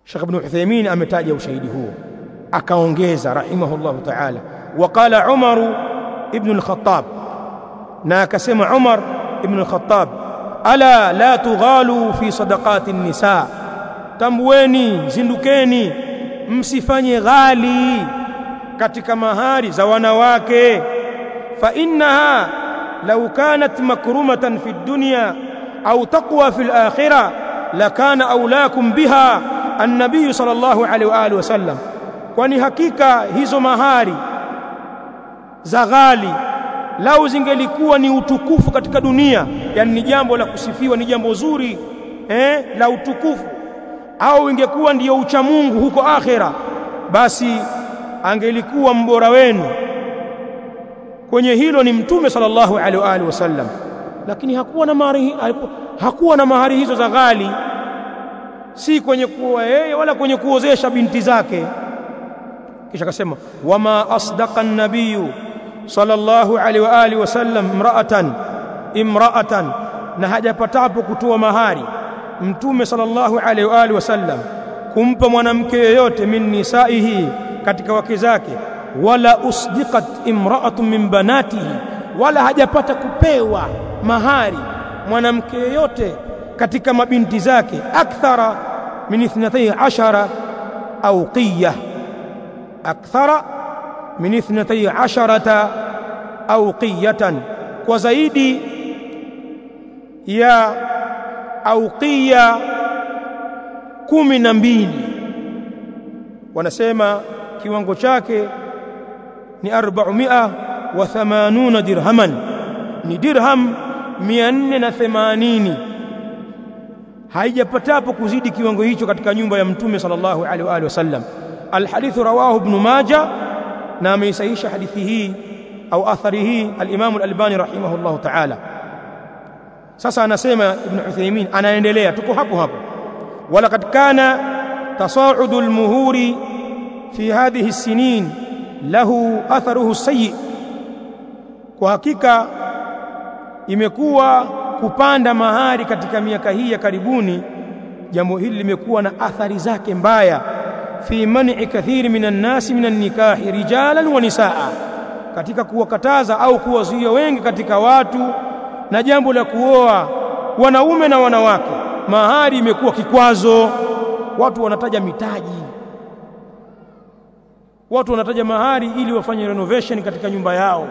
Sheikh Ibn Uthaymeen ametaja ushahidi huo akaongeza rahimahullahu ta'ala waqala Umar ibn al-Khattab na akasema Umar ibn al-Khattab ala la tughalu fi sadaqati an-nisa tambueni zindukeni msifanye ghali katika mahari za wanawake fa innaha law kanat makrumatan fi dunya au taqwa fi al-akhirah lakana aulakum biha an-nabiy sallallahu alaihi wa alihi wasallam kwani hakika hizo mahari za ghali lau zingelikuwa ni utukufu katika dunia yani ni jambo la kusifiwa ni jambo zuri eh, la utukufu au ingekuwa ndiyo ucha Mungu huko akhera basi angelikuwa mbora wenu kwenye hilo ni mtume sallallahu alaihi wa alihi wasallam lakini hakuwa na mahari hakuwa na mahari hizo za ghali si kwenye kuoa yeye wala kwenye kuozesha binti zake kisha akasema wama asdaqa an-nabiyyu sallallahu alaihi wa alihi wasallam imra'atan imra'atan na hajapatapo kutoa mahari mtume sallallahu alaihi wa alihi wasallam kumpa mwanamke yoyote min nisaihi katika wake zake wala usdiqat imra'atun min banatihi wala hajapata kupewa mahari mwanamke yoyote katika mabinti zake akthara min ithnatay ashara awqiyah akthara min ithnatay asharata awqiyatan kwa zaidi ya awqiya kumi na mbili wanasema kiwango chake ni 480 dirhaman ni dirham 480 haijapatapo kuzidi kiwango hicho katika nyumba ya mtume sallallahu alaihi wa alihi wasallam alhadithu rawahu ibn majah na ameisahisha hadithi hii au athari hii al-Imam al-Albani rahimahullahu ta'ala sasa anasema ibn Uthaymeen anaendelea tuko hapo hapo wala kad kana tasa'udu al-muhuri fi hadhihi as-sinin lahu atharuhu sayyi kwa hakika imekuwa kupanda mahari katika miaka hii ya karibuni jambo hili limekuwa na athari zake mbaya fi man'i kathiri minan nasi minan nikahi rijalan wa nisaa katika kuwakataza au kuwazuia wengi katika watu na jambo la kuoa wanaume na wanawake mahari imekuwa kikwazo watu wanataja mitaji watu wanataja mahari ili wafanye renovation katika nyumba yao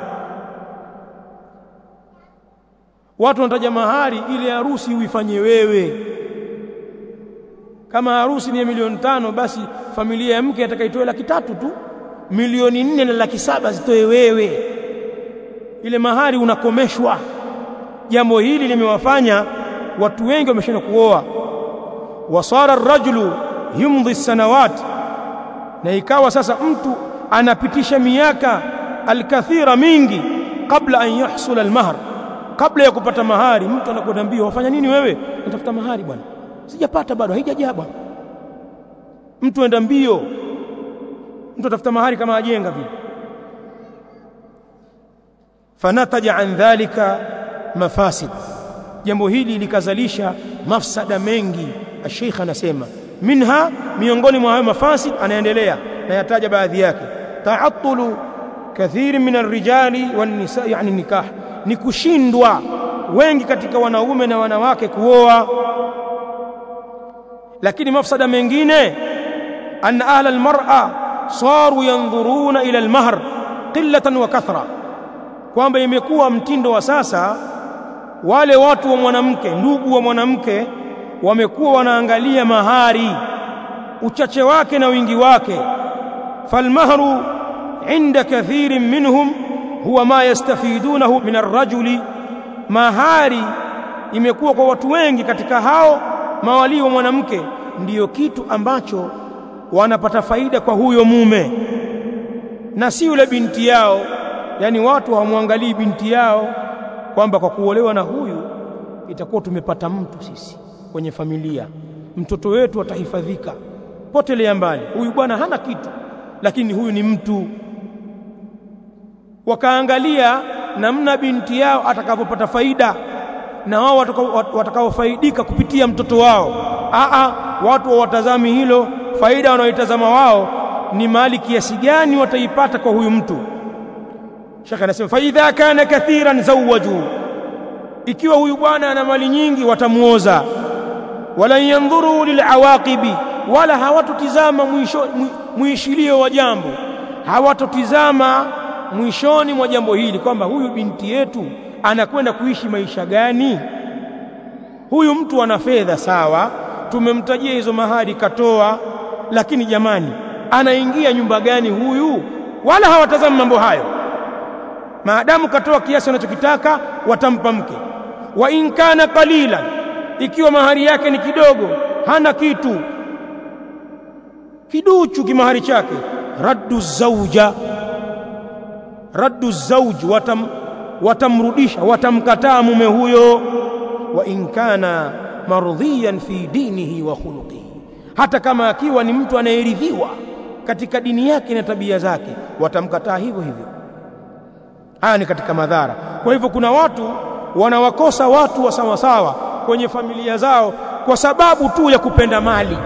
watu wanataja mahari ili harusi uifanye wewe kama harusi ni ya milioni tano basi familia ya mke atakaitoa laki tatu tu milioni nne na laki saba zitoe wewe ile mahari unakomeshwa jambo hili limewafanya watu wengi wameshindwa kuoa wasara ar-rajulu yumdhi sanawat na ikawa sasa mtu anapitisha miaka alkathira mingi kabla an yahsula almahr kabla ya kupata mahari mtu anakwenda mbio wafanya nini wewe natafuta mahari bwana sijapata bado haijajaa bwana mtu enda mbio mtu atafuta mahari kama ajenga vile fanataja an dhalika mafasid jambo hili likazalisha mafsada mengi الشيخ anasema minha miongoni mwa hayo mafasid anaendelea na yataja baadhi yake ta'attulu kathiri min ar-rijali wan-nisa yani nikah ni kushindwa wengi katika wanaume na wanawake kuoa lakini mafsada mengine anna ahla al-mar'a saru yanzuruna ila al-mahr qillatan wa kathra kwamba imekuwa mtindo wa sasa wale watu wa mwanamke ndugu wa mwanamke wamekuwa wanaangalia mahari uchache wake na wingi wake falmahru inda kathirin minhum huwa ma yastafidunahu min arrajuli mahari imekuwa kwa watu wengi katika hao mawali wa mwanamke ndiyo kitu ambacho wanapata faida kwa huyo mume na si yule binti yao yani watu hawamwangalii binti yao kwamba kwa kuolewa na huyu itakuwa tumepata mtu sisi kwenye familia mtoto wetu atahifadhika potelea mbali huyu bwana hana kitu lakini huyu ni mtu wakaangalia namna binti yao atakavyopata faida na wao watakaofaidika kupitia mtoto wao aa watu hawatazami hilo faida wanaoitazama wao ni mali kiasi gani wataipata kwa huyu mtu shekhe anasema fa idha kana kathiran zawaju ikiwa huyu bwana ana mali nyingi watamuoza wala yandhuru lilawaqibi wala hawatotizama mwisho mwishilio wa jambo hawatotizama mwishoni mwa jambo hili kwamba huyu binti yetu anakwenda kuishi maisha gani huyu mtu ana fedha sawa tumemtajia hizo mahari katoa lakini jamani anaingia nyumba gani huyu wala hawatazami mambo hayo maadamu katoa kiasi anachokitaka watampa mke wa in kana qalilan ikiwa mahari yake ni kidogo hana kitu kiduchu kimahari chake raddu zauja raddu zauj watam, watamrudisha watamkataa mume huyo wa in kana mardhiyan fi dinihi wa khuluqihi hata kama akiwa ni mtu anayeridhiwa katika dini yake na tabia zake watamkataa hivyo hivyo haya ni katika madhara kwa hivyo kuna watu wanawakosa watu wa sawasawa kwenye familia zao kwa sababu tu ya kupenda mali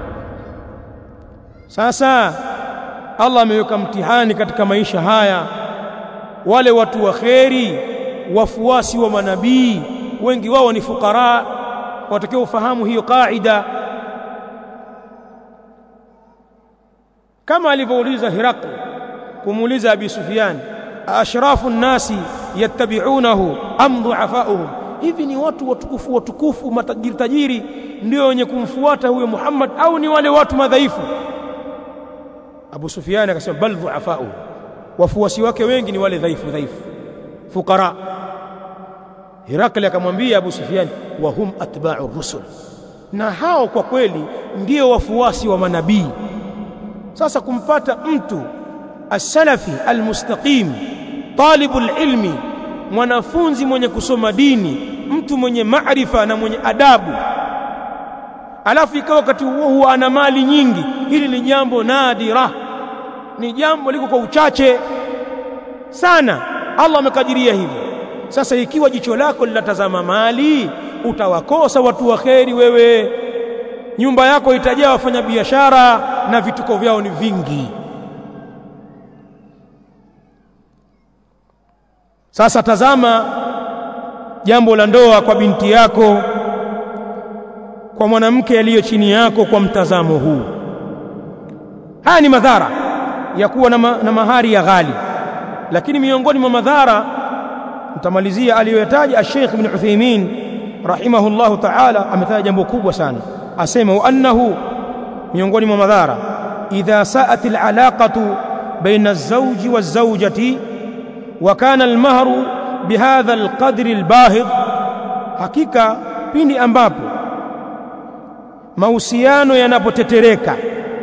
sasa Allah ameweka mtihani katika maisha haya wale watu wa kheri wafuasi wa manabii wengi wao ni fukara watakiwa ufahamu hiyo kaida kama alivyouliza Hirakl kumuuliza Abi Sufyan ashrafu nnasi yattabi'unahu am du'afa'uhum hivi ni watu watukufu watukufu matajiri tajiri ndio wenye kumfuata huyo Muhammad au ni wale watu madhaifu Abu Sufyan akasema bal du'afa'u wafuasi wake wengi ni wale dhaifu dhaifu fukara Hirakli akamwambia Abu Sufyan wa hum atba'u rusul na hao kwa kweli ndio wafuasi wa manabii sasa kumpata mtu as-salafi al-mustaqim talibul ilmi mwanafunzi mwenye kusoma dini mtu mwenye maarifa na mwenye adabu alafu ikawa wakati huo huo ana mali nyingi hili ni jambo nadira ni jambo liko kwa uchache sana Allah amekadiria hivyo sasa ikiwa jicho lako linatazama mali utawakosa watu wa kheri wewe nyumba yako itajaa wafanya biashara na vituko vyao ni vingi sasa tazama jambo la ndoa kwa binti yako kwa mwanamke aliyo chini yako kwa mtazamo huu haya ni madhara ya kuwa na, ma, na mahari ya ghali lakini miongoni mwa madhara mtamalizia aliyoyataja Sheikh Ibn Uthaymeen rahimahullahu ta'ala ametaja jambo kubwa sana asema wa annahu miongoni mwa madhara idha sa'at al'alaqatu baina az-zawji waz-zawjati wa kana al-mahru bihadha al-qadri al-bahid hakika pindi ambapo mahusiano yanapotetereka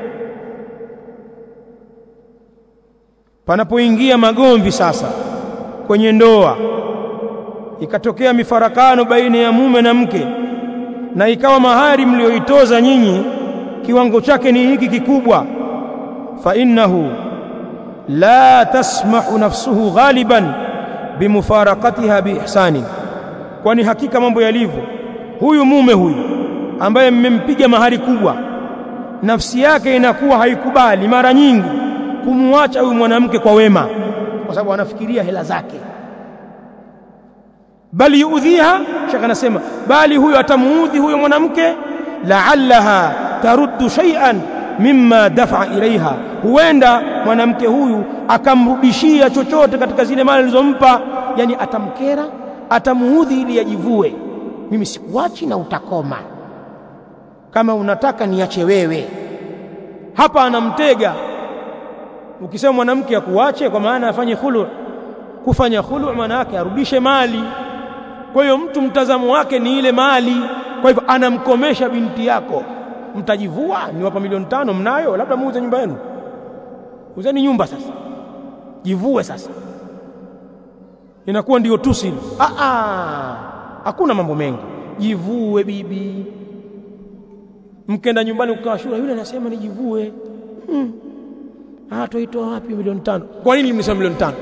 panapoingia magomvi sasa kwenye ndoa ikatokea mifarakano baina ya mume na mke na ikawa mahari mlioitoza nyinyi kiwango chake ni hiki kikubwa fa innahu la tasmahu nafsuhu ghaliban bimufarakatiha biihsani kwani hakika mambo yalivyo huyu mume huyu ambaye mmempiga mahari kubwa nafsi yake inakuwa haikubali mara nyingi kumwacha huyu mwanamke kwa wema kwa sababu anafikiria hela zake bali yuudhiha shaka anasema bali huyo atamuudhi huyo mwanamke la'allaha taruddu shay'an mimma dafa ilaiha huenda mwanamke huyu akamrudishia chochote katika zile mali alizompa yani atamkera atamuudhi ili ajivue mimi sikuachi na utakoma kama unataka niache wewe hapa anamtega ukisema mwanamke akuache kwa maana afanye khulu kufanya khulu maana yake arudishe mali kwa hiyo mtu mtazamo wake ni ile mali kwa hivyo anamkomesha binti yako mtajivua niwapa milioni tano mnayo labda muuze nyumba yenu uzeni nyumba sasa jivue sasa inakuwa ndio tusi ah ah hakuna mambo mengi jivue bibi mkenda nyumbani ukawashura yule anasema nijivue hmm. ah toitoa wapi milioni tano kwa nini nimesema milioni tano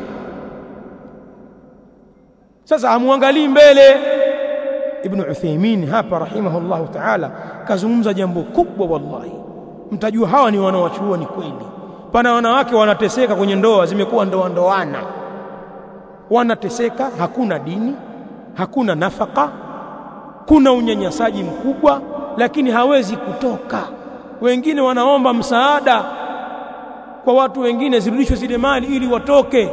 sasa amwangalii mbele ibn Uthaymeen hapa rahimahullahu ta'ala kazungumza jambo kubwa wallahi mtajua hawa ni wanawachuoni kweli pana wanawake wanateseka kwenye ndoa zimekuwa ndoa ndoana wanateseka hakuna dini hakuna nafaka kuna unyanyasaji mkubwa lakini hawezi kutoka wengine wanaomba msaada kwa watu wengine zirudishwe zile mali ili watoke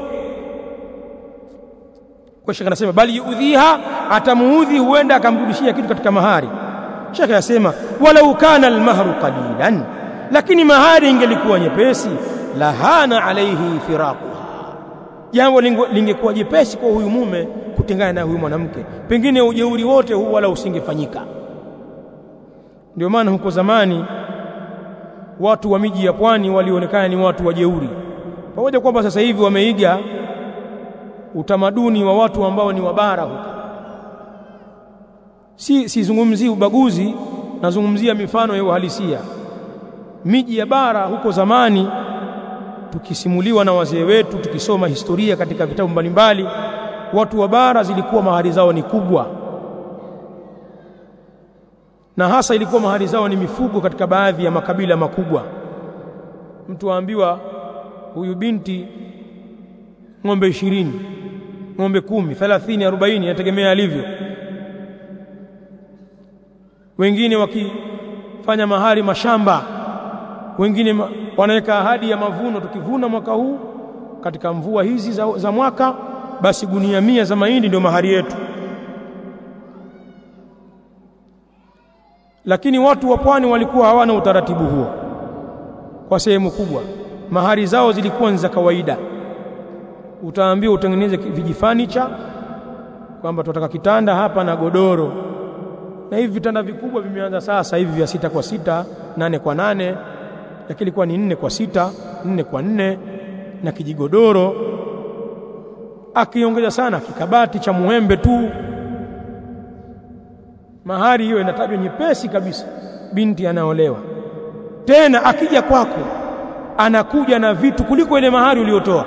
kwa shekhe anasema bali yudhiha atamuudhi huenda akamrudishia kitu katika mahari shekhe anasema walau kana almahru qalilan lakini mahari ingelikuwa nyepesi lahana alaihi firaquha jambo lingekuwa jepesi kwa huyu mume kutengana na huyu mwanamke pengine ujeuri wote huu wala usingefanyika ndio maana huko zamani watu wa miji ya pwani walionekana ni watu wajeuri pamoja kwamba sasa hivi wameiga utamaduni wa watu ambao ni wabara huko si sizungumzii ubaguzi nazungumzia mifano ya uhalisia miji ya bara huko zamani tukisimuliwa na wazee wetu tukisoma historia katika vitabu mbalimbali watu wa bara zilikuwa mahari zao ni kubwa na hasa ilikuwa mahari zao ni mifugo katika baadhi ya makabila makubwa mtu aambiwa huyu binti ng'ombe ishirini ng'ombe kumi thelathini arobaini inategemea alivyo wengine wakifanya mahari mashamba wengine ma, wanaweka ahadi ya mavuno tukivuna mwaka huu katika mvua hizi za, za mwaka basi gunia mia za mahindi ndio mahari yetu lakini watu wa pwani walikuwa hawana utaratibu huo kwa sehemu kubwa mahari zao zilikuwa ni za kawaida utaambiwa utengeneze vijifanicha kwamba tunataka kitanda hapa na godoro na hivi vitanda vikubwa vimeanza sasa hivi vya sita kwa sita nane kwa nane lakini ilikuwa ni nne kwa sita nne kwa nne na kijigodoro akiongeza sana kikabati cha muembe tu mahari hiyo inatajwa nyepesi kabisa binti anaolewa tena akija kwako anakuja na vitu kuliko ile mahari uliyotoa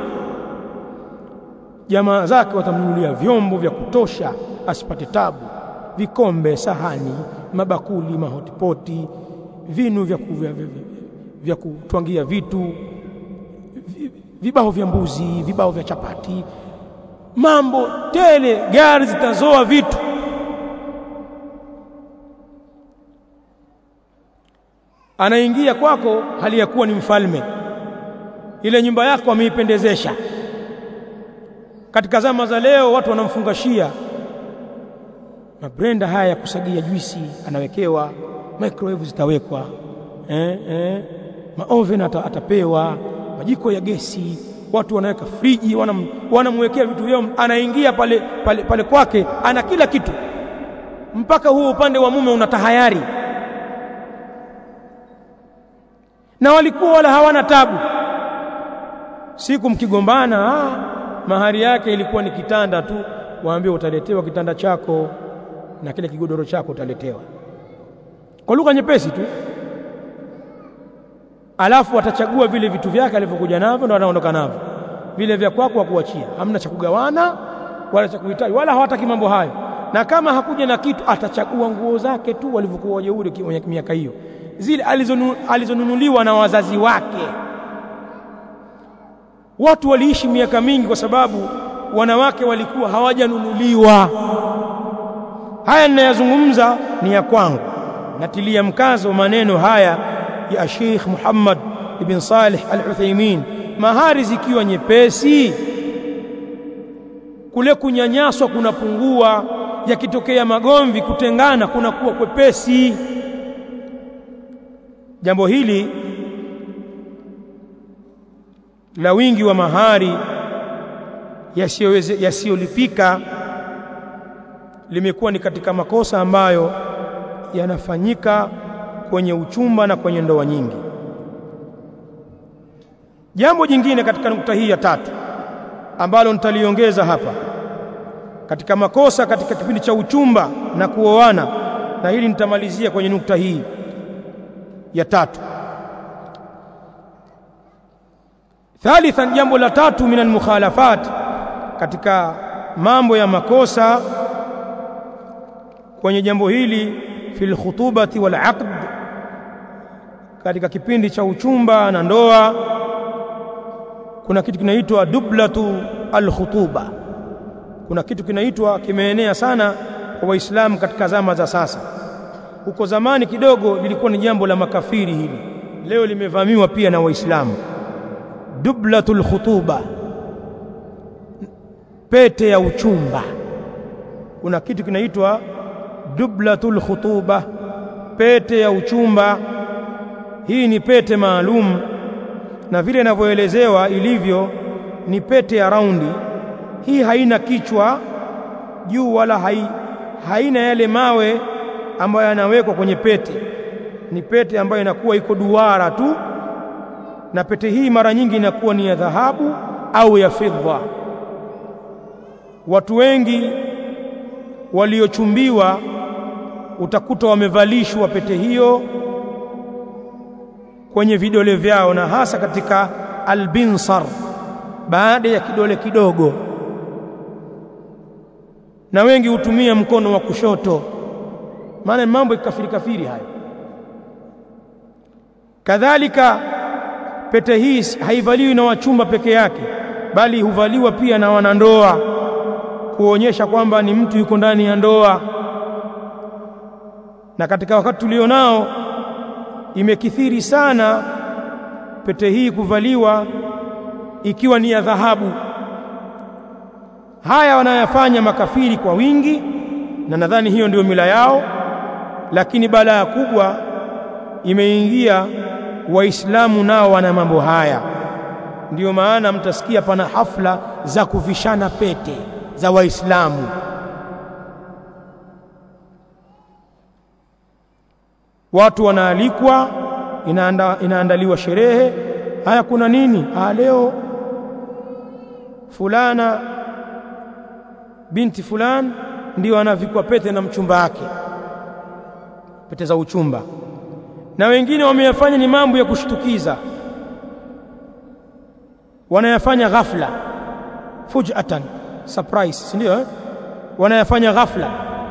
jamaa zake watamnunulia vyombo vya kutosha asipate tabu vikombe sahani mabakuli mahotipoti vinu vya, ku, vya, vya, vya kutwangia vitu vibao vya mbuzi vibao vya chapati mambo tele gari zitazoa vitu anaingia kwako hali ya kuwa ni mfalme ile nyumba yako ameipendezesha katika zama za leo watu wanamfungashia mabrenda haya ya kusagia juisi anawekewa microwave zitawekwa eh, eh, maoven ata, atapewa majiko ya gesi watu wanaweka friji wanam, wanamwekea vitu vyao anaingia pale, pale, pale kwake ana kila kitu mpaka huo upande wa mume una tahayari na walikuwa wala hawana tabu siku mkigombana ah, mahari yake ilikuwa ni kitanda tu waambie utaletewa kitanda chako na kile kigodoro chako utaletewa kwa lugha nyepesi tu alafu atachagua vile vitu vyake alivyokuja navyo ndo anaondoka navyo vile vya kwako hakuachia hamna cha kugawana wala cha kuhitaji wala hawataki mambo hayo na kama hakuja na kitu atachagua nguo zake tu walivyokuwa wajeuri kwenye miaka hiyo zile alizonu, alizonunuliwa na wazazi wake watu waliishi miaka mingi kwa sababu wanawake walikuwa hawajanunuliwa haya ninayazungumza ni ya kwangu natilia mkazo maneno haya ya Sheikh Muhammad ibn Salih Al-Uthaymeen mahari zikiwa nyepesi kule kunyanyaswa kunapungua yakitokea magomvi kutengana kunakuwa kwepesi jambo hili la wingi wa mahari yasiyolipika limekuwa ni katika makosa ambayo yanafanyika kwenye uchumba na kwenye ndoa nyingi. Jambo jingine katika nukta hii ya tatu ambalo nitaliongeza hapa katika makosa katika kipindi cha uchumba na kuoana, na hili nitamalizia kwenye nukta hii ya tatu. Thalithan, jambo la tatu min almukhalafat, katika mambo ya makosa kwenye jambo hili fi lkhutubati wal aqd, katika kipindi cha uchumba na ndoa kuna kitu kinaitwa dublatu alkhutuba kuna kitu kinaitwa kimeenea sana kwa waislamu katika zama za sasa huko zamani kidogo lilikuwa ni jambo la makafiri hili leo limevamiwa pia na waislamu dublatul khutuba pete ya uchumba kuna kitu kinaitwa dublatul khutuba pete ya uchumba hii ni pete maalum na vile inavyoelezewa ilivyo ni pete ya raundi hii haina kichwa juu wala hai, haina yale mawe ambayo yanawekwa kwenye pete ni pete ambayo inakuwa iko duara tu na pete hii mara nyingi inakuwa ni ya dhahabu au ya fedha watu wengi waliochumbiwa utakuta wamevalishwa pete hiyo kwenye vidole vyao na hasa katika albinsar baada ya kidole kidogo na wengi hutumia mkono wa kushoto maana mambo ikafiri kafiri hayo kadhalika pete hii haivaliwi na wachumba peke yake bali huvaliwa pia na wanandoa kuonyesha kwamba ni mtu yuko ndani ya ndoa na katika wakati tulionao imekithiri sana pete hii kuvaliwa ikiwa ni ya dhahabu haya wanayafanya makafiri kwa wingi na nadhani hiyo ndio mila yao lakini balaa kubwa imeingia waislamu nao wana mambo haya ndiyo maana mtasikia pana hafla za kuvishana pete za waislamu watu wanaalikwa inaanda, inaandaliwa sherehe haya kuna nini ah leo fulana binti fulani ndio anavikwa pete na mchumba wake pete za uchumba na wengine wameyafanya ni mambo ya kushtukiza wanayafanya ghafla fujatan surprise si ndio eh? wanayafanya ghafla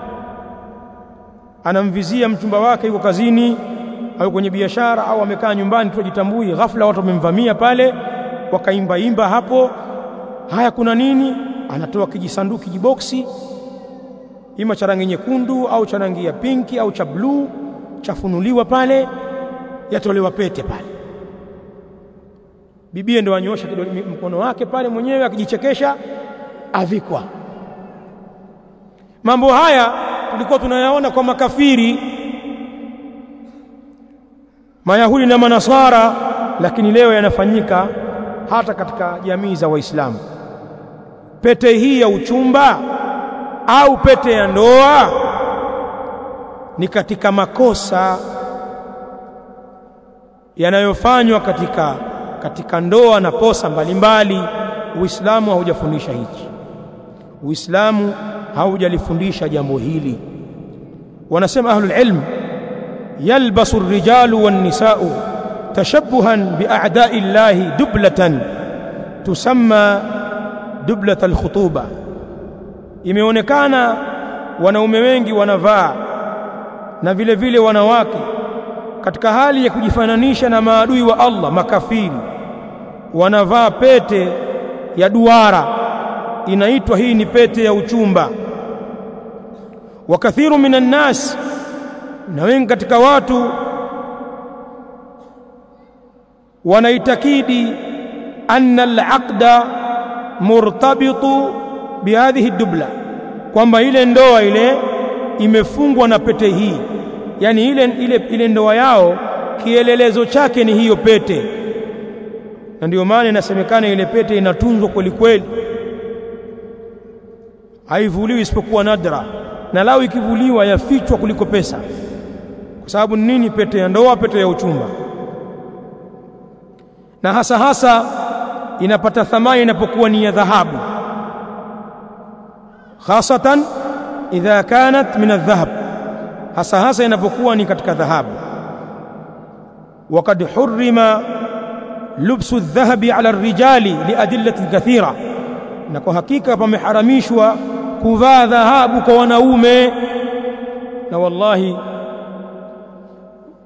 anamvizia mchumba wake yuko kazini au kwenye biashara au amekaa nyumbani tu ajitambui ghafla watu wamemvamia pale wakaimba imba hapo haya kuna nini anatoa kijisanduku kijiboksi ima cha rangi nyekundu au cha rangi ya pinki au cha bluu chafunuliwa pale yatolewa pete pale bibie ndo anyosha mkono wake pale mwenyewe akijichekesha avikwa mambo haya tulikuwa tunayaona kwa makafiri mayahudi na manasara lakini leo yanafanyika hata katika jamii za waislamu pete hii ya uchumba au pete ya ndoa ni katika makosa yanayofanywa katika katika ndoa na posa mbalimbali uislamu haujafundisha hichi uislamu haujalifundisha jambo hili wanasema ahlul ilm yalbasu ar-rijalu wan-nisa'u tashabbuhan bi'a'da'i llahi dublatan tusamma dublat al-khutuba imeonekana wanaume wengi wanavaa na vile vile wanawake katika hali ya kujifananisha na maadui wa Allah makafiri wanavaa pete ya duara inaitwa hii ni pete ya uchumba wa kathiru minan nas na wengi katika watu wanaitakidi anna al-aqda murtabitu bihadhihi dubla kwamba ile ndoa ile imefungwa na pete hii yani ile, ile, ile ndoa yao kielelezo chake ni hiyo pete na ndio maana inasemekana ile pete inatunzwa kweli kweli haivuliwi isipokuwa nadra na lao ikivuliwa yafichwa kuliko pesa kwa sababu nini pete ya ndoa pete ya uchumba na hasa hasa inapata thamani inapokuwa ni ya dhahabu khasatan idha kanat min adh-dhahab hasa hasa inapokuwa ni katika dhahabu وقد حرم لبس الذهب على الرجال لأدلة كثيرة na kwa hakika pameharamishwa kuvaa dhahabu kwa wanaume na wallahi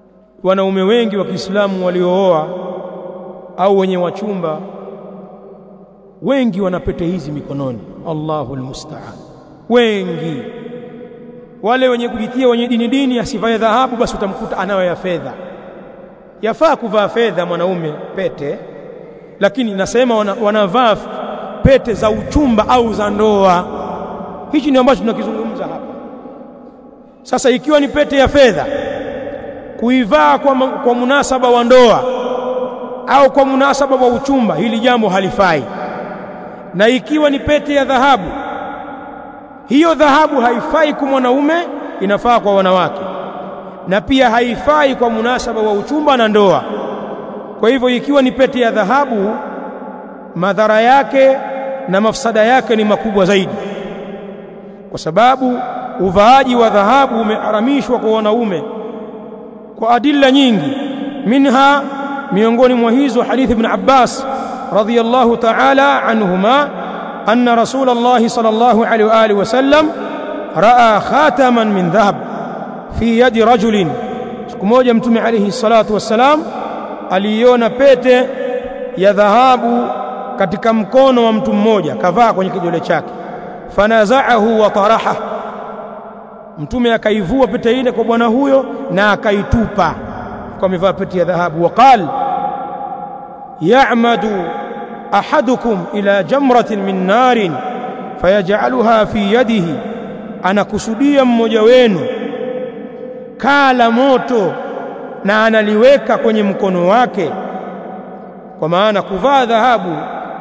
wanaume wengi wa Kiislamu waliooa au wenye wachumba wengi wana pete hizi mikononi Allahu almusta'an wengi wale wenye kujitia wenye dini dini asivae dhahabu basi utamkuta anayo ya fedha yafaa kuvaa fedha mwanaume pete lakini nasema wana, wanavaa pete za uchumba au za ndoa hichi ni ambacho tunakizungumza hapa sasa ikiwa ni pete ya fedha kuivaa kwa, kwa munasaba wa ndoa au kwa munasaba wa uchumba hili jambo halifai na ikiwa ni pete ya dhahabu hiyo dhahabu haifai kwa mwanaume inafaa kwa wanawake na pia haifai kwa munasaba wa uchumba na ndoa kwa hivyo ikiwa ni pete ya dhahabu madhara yake na mafsada yake ni makubwa zaidi kwa sababu uvaaji wa dhahabu umeharamishwa kwa wanaume kwa adilla nyingi minha miongoni mwa hizo hadithi ibn Abbas radhiyallahu ta'ala anhuma anna rasulullah sallallahu alaihi wa alihi wasallam raa khataman min dhahab fi yadi rajulin siku moja mtume alayhi salatu wassalam aliiona pete ya dhahabu katika mkono wa mtu mmoja kavaa kwenye kidole chake fanazaahu wa taraha mtume akaivua pete ile kwa bwana huyo na akaitupa kwa amevaa pete ya dhahabu waqal ya'madu ahadukum ila jamratin min narin fayaj'aluha fi yadihi anakusudia mmoja wenu kala moto na analiweka kwenye mkono wake kwa maana kuvaa dhahabu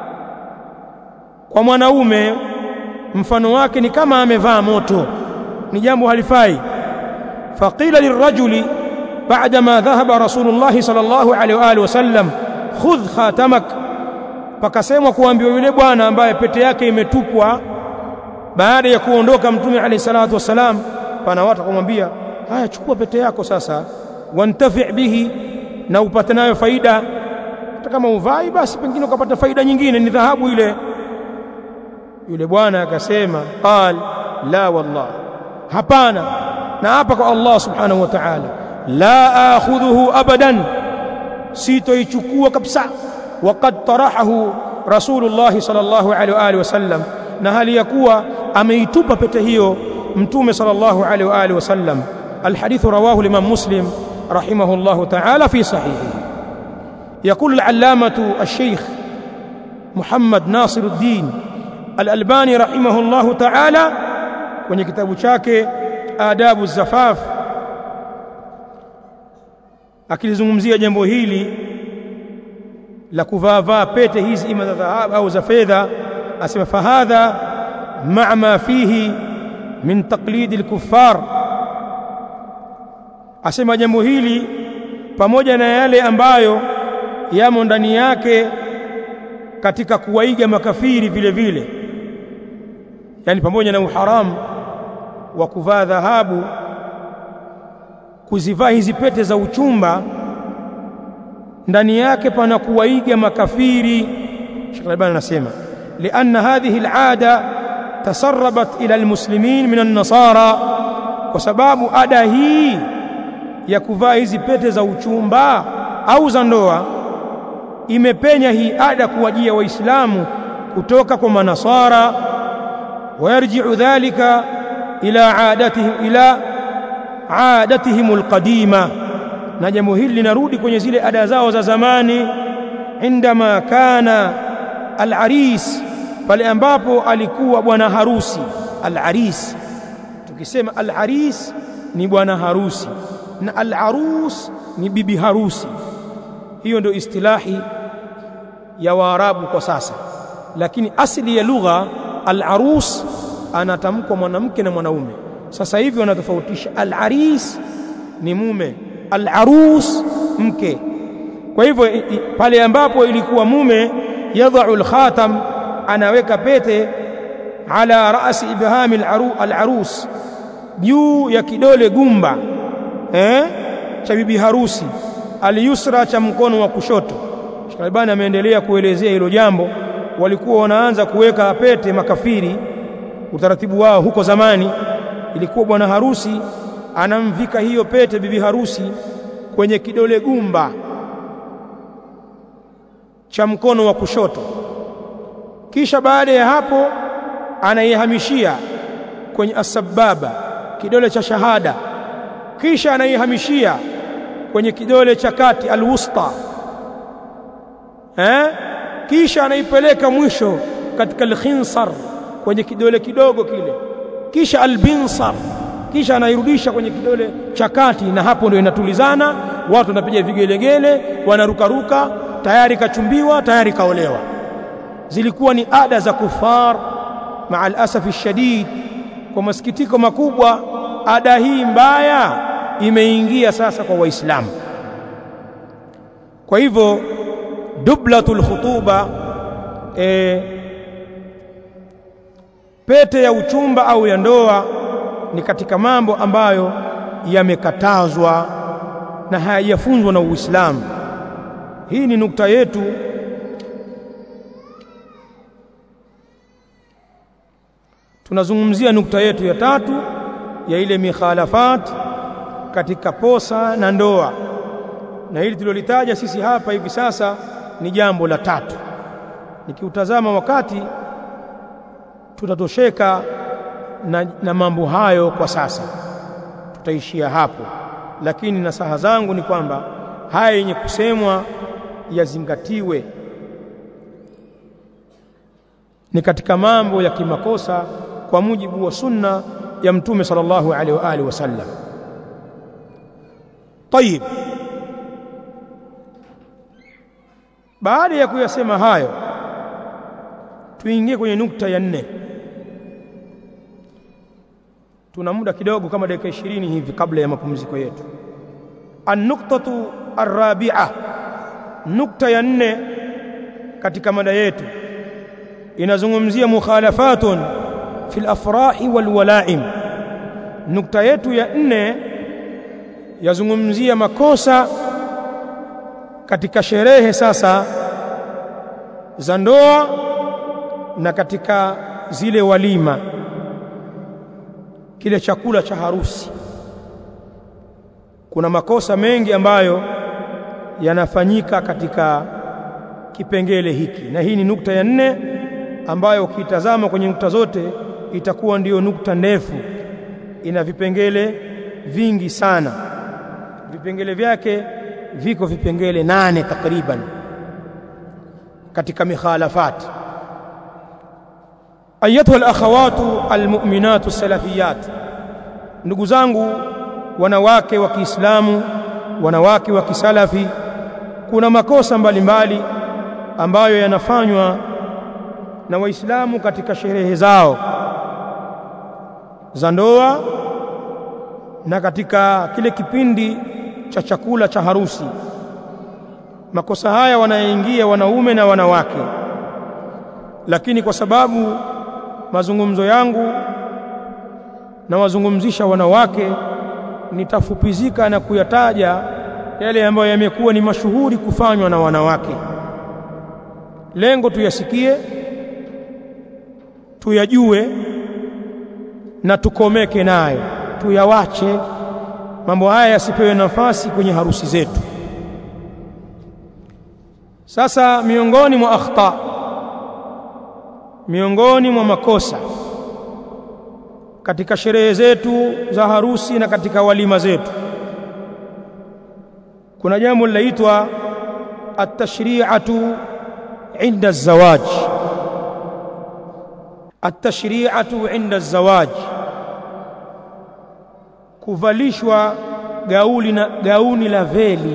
kwa mwanaume mfano wake ni kama amevaa moto ni jambo halifai faqila lirajuli بعدما ذهب رسول الله صلى الله عليه واله وسلم خذ خاتمك pakasemwa kuambiwa yule bwana ambaye pete yake imetupwa baada ya kuondoka mtume alayhi salatu wasalam pana watu kumwambia haya chukua pete yako sasa wantafi bihi na upate nayo faida hata kama uvai basi pengine ukapata faida nyingine ni dhahabu ile yule bwana akasema qal la wallah hapana na hapa kwa Allah subhanahu wa ta'ala la akhudhuhu abadan sitoichukua kabisa waqad tarahahu rasulullah sallallahu alaihi wa alihi wasallam na hali ya kuwa ameitupa pete hiyo mtume sallallahu alaihi wa alihi wasallam الحديث رواه الإمام مسلم رحمه الله تعالى في صحيحه يقول العلامة الشيخ محمد ناصر الدين الألباني رحمه الله تعالى kwenye kitabu chake adabu zafaf akilizungumzia jambo hili la kuvaavaa pete hizi ima za dhahabu au za fedha asema fahadha maa ma fihi min taqlidi al-kuffar asema jambo hili pamoja na yale ambayo yamo ndani yake katika kuwaiga makafiri vile vile yani pamoja na uharamu wa kuvaa dhahabu kuzivaa hizi pete za uchumba ndani yake pana kuwaiga makafiri Sheikh Albani anasema lianna hadhihi al'ada tasarrabat ila almuslimin min an-nasara kwa sababu ada hii ya kuvaa hizi pete za uchumba au za ndoa imepenya hii ada kuwajia waislamu kutoka kwa manasara wayarji'u dhalika ila adatihim ila adatihim alqadima na jambo hili linarudi kwenye zile ada zao za zamani indama kana alaris pale ambapo alikuwa bwana harusi alaris tukisema alaris ni bwana harusi na al-arus ni bibi harusi hiyo ndio istilahi ya waarabu kwa sasa lakini asili ya lugha al-arus anatamkwa mwanamke na mwanaume sasa hivi wanatofautisha al-aris ni mume al-arus mke kwa hivyo pale ambapo ilikuwa mume yadha'u al-khatam anaweka pete ala ra'si ibhami al-arus juu ya kidole gumba eh cha bibi harusi aliyusra cha mkono wa kushoto Sheikh Albani ameendelea kuelezea hilo jambo walikuwa wanaanza kuweka pete makafiri utaratibu wao huko zamani ilikuwa bwana harusi anamvika hiyo pete bibi harusi kwenye kidole gumba cha mkono wa kushoto kisha baada ya hapo anaihamishia kwenye asbaba kidole cha shahada kisha anaihamishia kwenye kidole cha kati alwusta eh kisha anaipeleka mwisho katika alkhinsar kwenye kidole kidogo kile kisha albinsar kisha anairudisha kwenye kidole cha kati na hapo ndio inatulizana watu wanapiga vigelegele wanarukaruka tayari kachumbiwa tayari kaolewa zilikuwa ni ada za kufar maa alasafi shadid kwa masikitiko makubwa ada hii mbaya imeingia sasa kwa waislamu kwa hivyo dublatul khutuba e, pete ya uchumba au ya ndoa ni katika mambo ambayo yamekatazwa na hayajafunzwa na Uislamu. Hii ni nukta yetu tunazungumzia nukta yetu ya tatu ya ile mikhalafat katika posa na ndoa, na hili tulilolitaja sisi hapa hivi sasa ni jambo la tatu. Nikiutazama wakati tutatosheka na, na mambo hayo kwa sasa, tutaishia hapo, lakini nasaha zangu ni kwamba haya yenye kusemwa yazingatiwe, ni katika mambo ya kimakosa kwa mujibu wa sunna ya Mtume sallallahu alaihi wa alihi wasallam. Tayib, baada ya kuyasema hayo, tuingie kwenye nukta ya nne. Tuna muda kidogo kama dakika ishirini hivi kabla ya mapumziko yetu. An-nuktatu arrabi'a, nukta ya nne katika mada yetu inazungumzia mukhalafatun fil afrahi wal walaim. Nukta yetu ya nne yazungumzia makosa katika sherehe sasa za ndoa na katika zile walima, kile chakula cha harusi. Kuna makosa mengi ambayo yanafanyika katika kipengele hiki, na hii ni nukta ya nne ambayo ukitazama kwenye nukta zote itakuwa ndiyo nukta ndefu, ina vipengele vingi sana. Vipengele vyake viko vipengele nane takriban katika mikhalafat. Ayatuha alakhawatu almu'minatu salafiyat, ndugu zangu wanawake wa Kiislamu, wanawake wa kisalafi, kuna makosa mbalimbali mbali ambayo yanafanywa na Waislamu katika sherehe zao za ndoa na katika kile kipindi cha chakula cha harusi. Makosa haya wanaingia wanaume na wanawake, lakini kwa sababu mazungumzo yangu na wazungumzisha wanawake, nitafupizika na kuyataja yale ambayo yamekuwa ni mashuhuri kufanywa na wanawake. Lengo tuyasikie, tuyajue na tukomeke nayo, tuyawache mambo haya yasipewe nafasi kwenye harusi zetu. Sasa miongoni mwa akhta, miongoni mwa makosa katika sherehe zetu za harusi na katika walima zetu, kuna jambo linaitwa at-tashri'atu inda az-zawaj. At-tashri'atu inda az-zawaj kuvalishwa gauni, na, gauni la veli,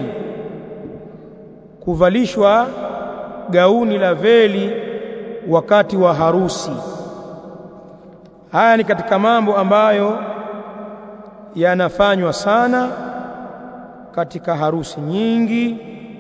kuvalishwa gauni la veli wakati wa harusi. Haya ni katika mambo ambayo yanafanywa sana katika harusi nyingi,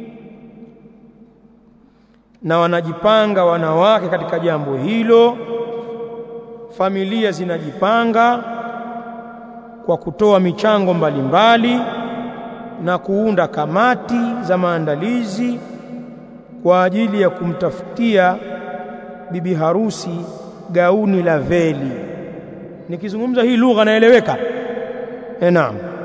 na wanajipanga wanawake katika jambo hilo, familia zinajipanga kwa kutoa michango mbalimbali mbali, na kuunda kamati za maandalizi kwa ajili ya kumtafutia bibi harusi gauni la veli. Nikizungumza hii lugha naeleweka? Eh, naam.